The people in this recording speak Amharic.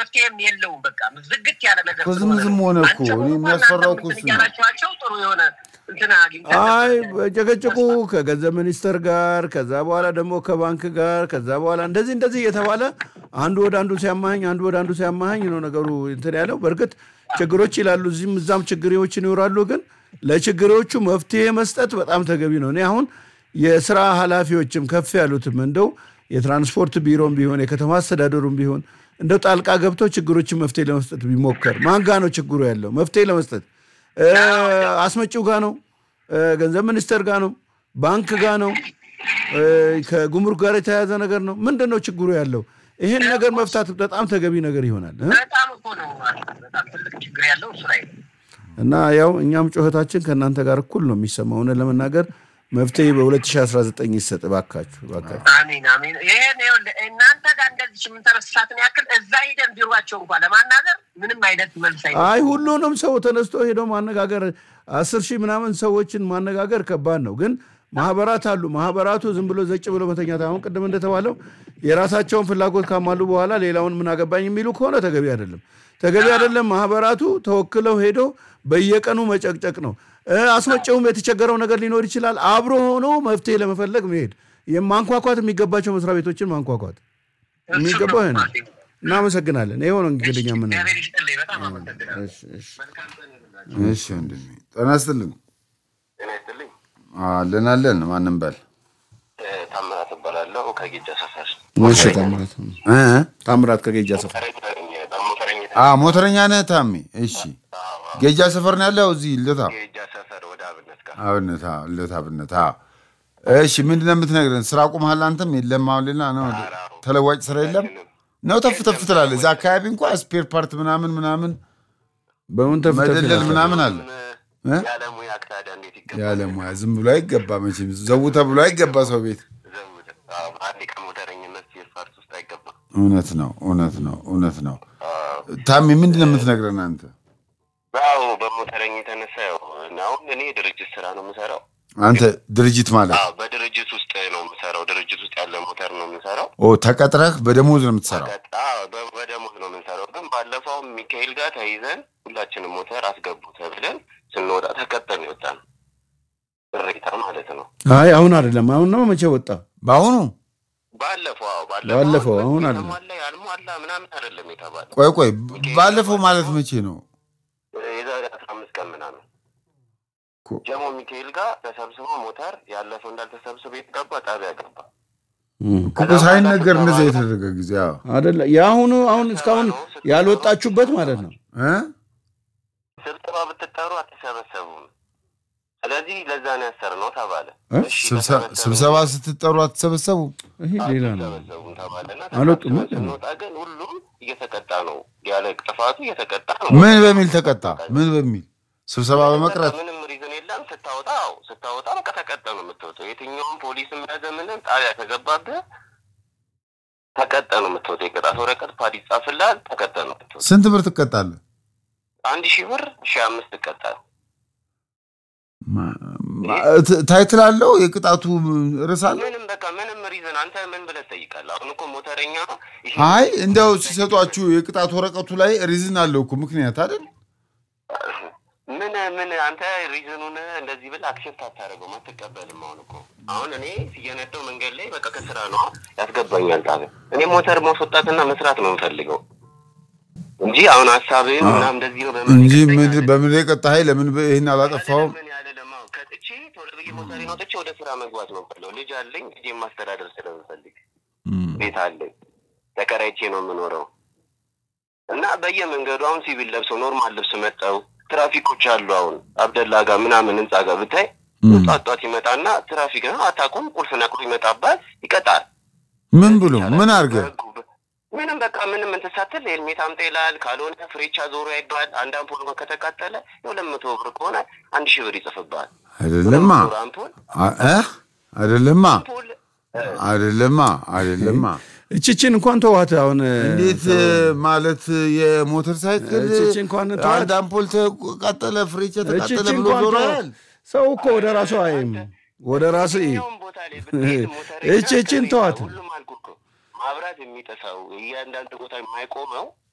መፍትሄም የለውም። በቃ ዝግት ያለ ነገር እኮ ዝም ዝም ሆነ እኮ። አንቸ እኔ እንኳን የሚያስፈራው እናንተ እኮ እሱ ነው። እያላችኋቸው ጥሩ የሆነ እንትን አግኝተን አይ ነበር። ጨቀጭቁ ከገንዘብ ሚኒስቴር ጋር ከዛ በኋላ ደግሞ ከባንክ ጋር ከዛ በኋላ እንደዚህ እንደዚህ እየተባለ አንዱ ወደ አንዱ ሲያማኝ አንዱ ወደ አንዱ ሲያማኝ ነው ነገሩ እንትን ያለው። በእርግጥ ችግሮች ይላሉ እዚህም እዛም ችግሬዎች ይኖራሉ። ግን ለችግሮቹ መፍትሄ መስጠት በጣም ተገቢ ነው። እኔ አሁን የስራ ኃላፊዎችም ከፍ ያሉትም እንደው የትራንስፖርት ቢሮም ቢሆን የከተማ አስተዳደሩም ቢሆን እንደው ጣልቃ ገብቶ ችግሮችን መፍትሄ ለመስጠት ቢሞከር ማን ጋ ነው ችግሩ ያለው መፍትሄ ለመስጠት እ፣ አስመጪው ጋ ነው እ፣ ገንዘብ ሚኒስቴር ጋ ነው ባንክ ጋ ነው እ፣ ከጉምሩክ ጋር የተያያዘ ነገር ነው ምንድን ነው ችግሩ ያለው ይህን ነገር መፍታት በጣም ተገቢ ነገር ይሆናል እ? በጣም እኮ ነው በጣም ትልቅ ችግር ያለው እሱ ላይ ነው። እና ያው እኛም ጩኸታችን ከእናንተ ጋር እኩል ነው የሚሰማው እውነት ለመናገር መፍትሄ በ2019 ይሰጥ ባካችሁ ባካችሁ አሚን አሚን። ይሄን ይኸውልህ እናንተ ጋር እንደዚህ የምንተረስሳትን ያክል እዛ ሂደን ቢሯቸው እንኳን ለማናገር ምንም አይነት መልስ አይ አይ ሁሉንም ሰው ተነስቶ ሄዶ ማነጋገር አስር ሺህ ምናምን ሰዎችን ማነጋገር ከባድ ነው። ግን ማህበራት አሉ። ማህበራቱ ዝም ብሎ ዘጭ ብሎ መተኛት አሁን ቅድም እንደተባለው የራሳቸውን ፍላጎት ካሟሉ በኋላ ሌላውን ምን አገባኝ የሚሉ ከሆነ ተገቢ አይደለም። ተገቢ አይደለም። ማህበራቱ ተወክለው ሄዶ በየቀኑ መጨቅጨቅ ነው። እ፣ አስመጪውም የተቸገረው ነገር ሊኖር ይችላል። አብሮ ሆኖ መፍትሄ ለመፈለግ መሄድ የማንኳኳት የሚገባቸው መስሪያ ቤቶችን ማንኳኳት የሚገባው ይሄ ነው። እናመሰግናለን። ይኸው ነው እንግዲህ እኛ ምን እግዚአብሔር ይስጥልኝ። በጣም አመሰግናለሁ። እሺ፣ እሺ። መልካም ቀን ይሁንላችሁ። እሺ ወንድሜ ጤና ይስጥልኝ። ጤና ይስጥልኝ። አለን አለን። ማንም በል እ፣ ታምራት እባላለሁ ከጌጃ ሰፈር እሺ፣ ታምራት እ? ታምራት ከጌጃ ሰፈር ተረኝ ተረኝ በሞተረኝ አ ሞተረኛ ነህ ታሜ? እሺ ጌጃ ሰፈር ነው ያለው እዚህ ልደታ ጌጃ ሰፈር ወደ አብነት ጋር አብነት አዎ፣ ልደታ አብነት አዎ። እሺ ምንድን ነው የምትነግረን? ስራ ቁመሃል አንተም? የለም አሁን ሌላ ነው ተለዋጭ ስራ የለም ነው ተፍ ተፍ ትላለህ። እዛ አካባቢ እንኳ ስፔር ፓርት ምናምን ምናምን በምን ተፍተፍ መደለል ይላል? ምናምን አለ እ? ያለ ሙያ ታዲያ እንዴት ይገባል? ያለ ሙያ ዝም ብሎ አይገባ መቼም ዘው ተብሎ አይገባ ሰው ቤት። ዘውድ አዎ፣ አንዴ ከሞተረኝነት ስፔር ፓርት ውስጥ አይገባም። እውነት ነው እውነት ነው እውነት ነው። ታሜ ምንድን ነው የምትነግረን አንተ? አዎ በሞተረኝ የተነሳ ያው አሁን እኔ ድርጅት ስራ ነው የምሰራው። አንተ ድርጅት ማለት አዎ በድርጅት ውስጥ ነው የምሰራው። ድርጅት ውስጥ ያለ ሞተር ነው የምሰራው። ኦ ተቀጥረህ በደሞዝ ነው የምትሰራው? አዎ በ- በደሞዝ ነው የምንሰራው። ግን ባለፈው ሚካኤል ጋር ተይዘን ሁላችንም ሞተር አስገቡ ተብለን ስንወጣ ተቀጠን ይወጣል ቅሬታ ማለት ነው። አይ አሁን አይደለም። አሁን ነው መቼ ወጣ? በአሁኑ ባለፈው አዎ ባለፈው አሁን አለ። የተሟላ ያልሟላ ምናምን አይደለም የተባለ ቆይ ቆይ ባለፈው ማለት መቼ ነው? የዛሬ አስራ አምስት ቀን ምናምን ኮ- ጀሞ ሚካኤል ጋር ተሰብስቦ ሞተር ያለፈው እንዳልተሰብስቦ የተገባ ጣቢያ ገባ። እኮ ሳይነገር እንደዚያ የተደረገ ጊዜ አዎ አይደለ? የአሁኑ አሁን እስካሁን ያልወጣችሁበት ማለት ነው። እ? ስብሰባ ብትጠሩ አትሰበሰቡም። ስለዚህ ለዛ ነው ያሰርነው ተባለ። እ? እሺ ስብሰ- ተሰበሰብን። ስብሰባ ስትጠሩ አትሰበሰቡ? ይሄ ሌላ ነው። አትሰበሰቡም ተባለና አልወጡም ተሰብስበን ማለት ነው። ስንወጣ ግን ሁሉም እየተቀጣ ነው ያለ ጥፋቱ እየተቀጣ ነው። ምን በሚል ተቀጣ? ምን በሚል ስብሰባ በመቅረት ምንም ሪዝን የለም። ስታወጣ አዎ፣ ስታወጣ በቃ ተቀጠ ነው የምትወጣው። የትኛውም ፖሊስም ያዘ ምንም ጣቢያ ከገባብህ ተቀጠ ነው የምትወጣው። የቅጣት ወረቀት ፓድ ይጻፍልሃል። ተቀጠ ነው የምትወጣው። ስንት ብር ትቀጣለህ? አንድ ሺህ ብር ሺህ አምስት ትቀጣል። ማ- ማ- ት- ታይትል አለው የቅጣቱ ርዕስ አለ? ምንም በቃ ምንም ሪዝን አንተ ምን ብለህ ትጠይቃለህ? አሁን እኮ ሞተረኛ ይሄ አይ እንዲያው ሲሰጧችሁ የቅጣት ወረቀቱ ላይ ሪዝን አለው እኮ ምክንያት አይደል? ምን ምን አንተ ሪዝኑን እንደዚህ ብለህ አክሴፕት አታደርገውም፣ አትቀበልም። አሁን እኮ አሁን እኔ ሲየነደው መንገድ ላይ በቃ ከስራ ነው ያስገባኛል ጣቢያ። እኔ ሞተር ማስወጣትና መስራት ነው የምፈልገው እንጂ አሁን ሀሳብህን ምናምን እንደዚህ ነው በምን እንጂ ይቀጣኛል? ምድር- በምድር የቀጣኸኝ ለምን በ- ይህን አላጠፋውም? ምን ያለ ደግሞ ከጥቼ ቶሎ ብዬ ሞተሬን ወጥቼ ወደ ስራ መግባት ነው የምፈልገው። ልጅ አለኝ። ልጄ ማስተዳደር ስለምፈልግ ቤት አለኝ። ተከራይቼ ነው የምኖረው እና በየመንገዱ አሁን ሲቪል ለብሰው ኖርማል ልብስ መጠው ትራፊኮች አሉ። አሁን አብደላ ጋር ምናምን ህንጻ ጋር ብታይ ጧት ጧት ይመጣና ትራፊክ ነው አታውቁም፣ ቁልፍ ነቅሎ ይመጣባል፣ ይቀጣል። ምን ብሎ ምን አድርገህ በህጉ በ- ምንም በቃ ምንም እንትን ሳትል ሄልሜት አምጣ ይልሃል። ካልሆነ ፍሬቻ ዞሮ ያይባል። አንድ አምፖል እንኳን ከተቃጠለ የሁለት መቶ ብር ከሆነ አንድ ሺህ ብር ይጽፍብሃል። አይደለማ ዞሮ አምፖል አ- እ? አይደለማ አምፖል አይደለማ አይደለማ እችችን እንኳን ተዋት። አሁን እንዴት ማለት የሞተር ሳይክል እቺ እንኳን ተዋት። አንድ አምፖል ተቃጠለ፣ ፍሬቻ ተቃጠለ እችችን ብሎ እንኳን ዞሮ ተዋት። ያህል ሰው እኮ ወደ ራሱ አይም ወደ ራሱ ይ የትኛውም ቦታ ላይ ብትሄድ ሞተረኛ እቺ እቺን ከቤት ተዋት። ሁሉም አልኩህ እኮ ማብራት የሚጠሳው እያንዳንዱ ቦታ የማይቆመው